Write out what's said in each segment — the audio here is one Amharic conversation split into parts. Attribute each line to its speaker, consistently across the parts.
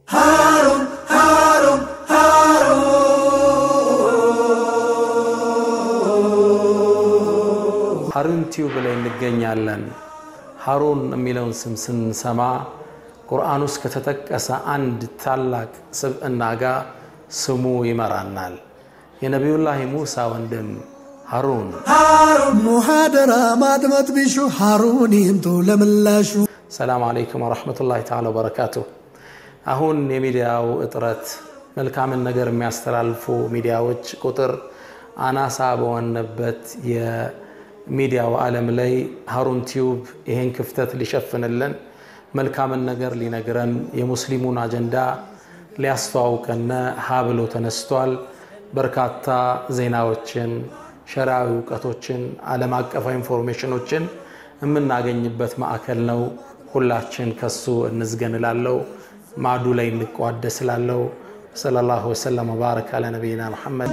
Speaker 1: ሀሩን ቲዩብ ላይ እንገኛለን። ሀሩን የሚለውን ስም ስንሰማ ቁርአን ውስጥ ከተጠቀሰ አንድ ታላቅ ስብዕና ጋር ስሙ ይመራናል። የነቢዩላህ ሙሳ ወንድም ሀሩን
Speaker 2: ሙሃደራ ማድመጥ ቢሹ ሀሩን ይምጡ ለምላሹ።
Speaker 1: ሰላም አለይኩም ወረሕመቱላሂ ተዓላ ወበረካቱሁ። አሁን የሚዲያው እጥረት መልካምን ነገር የሚያስተላልፉ ሚዲያዎች ቁጥር አናሳ በሆነበት የሚዲያው ዓለም ላይ ሀሩን ቲዩብ ይሄን ክፍተት ሊሸፍንልን መልካምን ነገር ሊነግረን የሙስሊሙን አጀንዳ ሊያስተዋውቀን ሀ ብሎ ተነስቷል። በርካታ ዜናዎችን፣ ሸሪዓዊ እውቀቶችን፣ ዓለም አቀፋዊ ኢንፎርሜሽኖችን የምናገኝበት ማዕከል ነው። ሁላችን ከሱ እንዝገን እላለሁ። ማዱ ላይ እንቋደስ እላለሁ። ሰለላሁ ወሰለም ወባረክ አለ ነቢይና መሐመድ።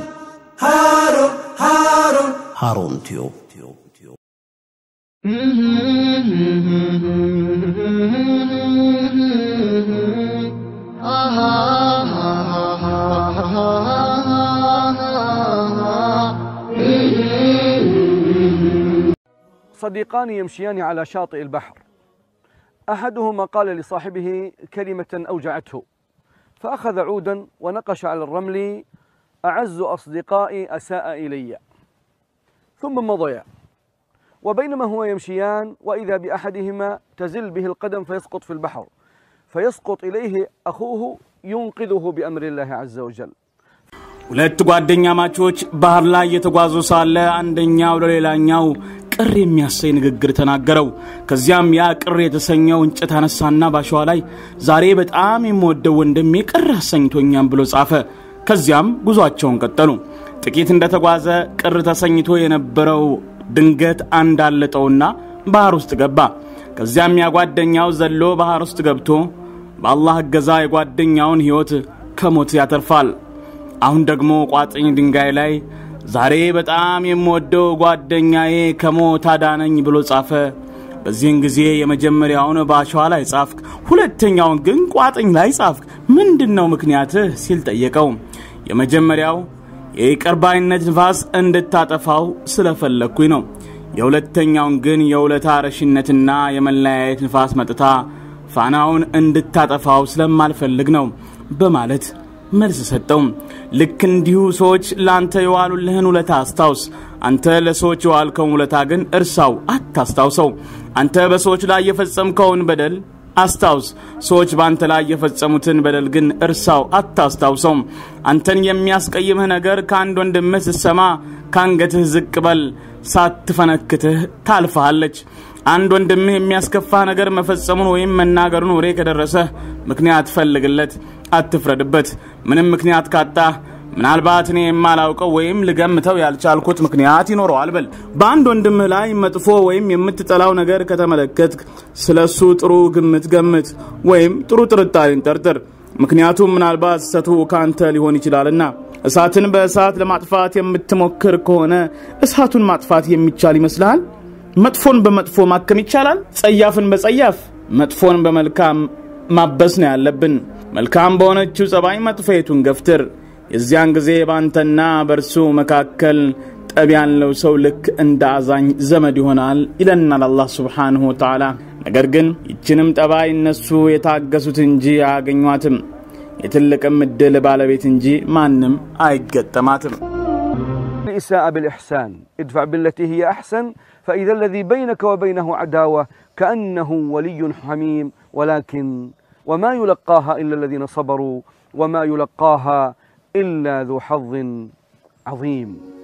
Speaker 2: ሀሩን ቲዩብ
Speaker 3: صديقان يمشيان على شاطئ البحر احدهما قال لصاحبه كلمه اوجعته فاخذ عودا ونقش على الرمل اعز اصدقائي اساء الي ثم مضيا وبينما هو يمشيان واذا باحدهما تزل به القدم فيسقط في البحر فيسقط اليه اخوه ينقذه بامر الله عز وجل
Speaker 4: ሁለት ጓደኛ ማቾች ባህር ላይ እየተጓዙ ሳለ አንደኛው ለሌላኛው ቅር የሚያሰኝ ንግግር ተናገረው። ከዚያም ያ ቅር የተሰኘው እንጨት አነሳና ባሸዋ ላይ ዛሬ በጣም የምወደው ወንድሜ ቅር አሰኝቶኛም ብሎ ጻፈ። ከዚያም ጉዟቸውን ቀጠሉ። ጥቂት እንደተጓዘ ቅር ተሰኝቶ የነበረው ድንገት አንድ አለጠውና ባህር ውስጥ ገባ። ከዚያም ያ ጓደኛው ዘሎ ባህር ውስጥ ገብቶ በአላህ እገዛ የጓደኛውን ሕይወት ከሞት ያተርፋል። አሁን ደግሞ ቋጥኝ ድንጋይ ላይ ዛሬ በጣም የምወደው ጓደኛዬ ከሞት አዳነኝ ብሎ ጻፈ። በዚህን ጊዜ የመጀመሪያውን በአሸዋ ላይ ጻፍክ፣ ሁለተኛውን ግን ቋጥኝ ላይ ጻፍክ። ምንድን ነው ምክንያትህ ሲል ጠየቀው። የመጀመሪያው የይቅር ባይነት ንፋስ እንድታጠፋው ስለፈለግኩኝ ነው። የሁለተኛውን ግን የውለታ ረሽነትና የመለያየት ንፋስ መጥታ ፋናውን እንድታጠፋው ስለማልፈልግ ነው በማለት መልስ ሰጠው። ልክ እንዲሁ ሰዎች ለአንተ የዋሉልህን ውለታ አስታውስ። አንተ ለሰዎች የዋልከውን ውለታ ግን እርሳው፣ አታስታውሰው። አንተ በሰዎች ላይ የፈጸምከውን በደል አስታውስ። ሰዎች በአንተ ላይ የፈጸሙትን በደል ግን እርሳው፣ አታስታውሰው። አንተን የሚያስቀይምህ ነገር ከአንድ ወንድምህ ስትሰማ ከአንገትህ ዝቅ በል፣ ሳትፈነክትህ ታልፈሃለች። አንድ ወንድምህ የሚያስከፋህ ነገር መፈጸሙን ወይም መናገሩን ወሬ ከደረሰህ ምክንያት ፈልግለት፣ አትፍረድበት። ምንም ምክንያት ካጣህ ምናልባት እኔ የማላውቀው ወይም ልገምተው ያልቻልኩት ምክንያት ይኖረዋል በል። በአንድ ወንድምህ ላይ መጥፎ ወይም የምትጠላው ነገር ከተመለከትክ ስለ እሱ ጥሩ ግምት ገምት ወይም ጥሩ ጥርጣሬን ጠርጥር። ምክንያቱም ምናልባት ስህተቱ ከአንተ ሊሆን ይችላልና። እሳትን በእሳት ለማጥፋት የምትሞክር ከሆነ እሳቱን ማጥፋት የሚቻል ይመስልሃል? መጥፎን በመጥፎ ማከም ይቻላል? ጸያፍን በጸያፍ መጥፎን በመልካም ማበስ ነው ያለብን። መልካም በሆነችው ጸባይ መጥፎቱን ገፍትር። የዚያን ጊዜ በአንተና በእርሱ መካከል ጠብ ያለው ሰው ልክ እንደ አዛኝ ዘመድ ይሆናል ይለናል አላህ ሱብሓነሁ ወተዓላ። ነገር ግን ይችንም ጠባይ እነሱ የታገሱት እንጂ አያገኟትም። የትልቅም እድል ባለቤት እንጂ ማንም አይገጠማትም።
Speaker 3: الإساءة بالإحسان ادفع بالتي هي أحسن فإذا الذي بينك وبينه عداوة كأنه ولي حميم ولكن وما يلقاها إلا الذين صبروا وما يلقاها إلا ذو حظ عظيم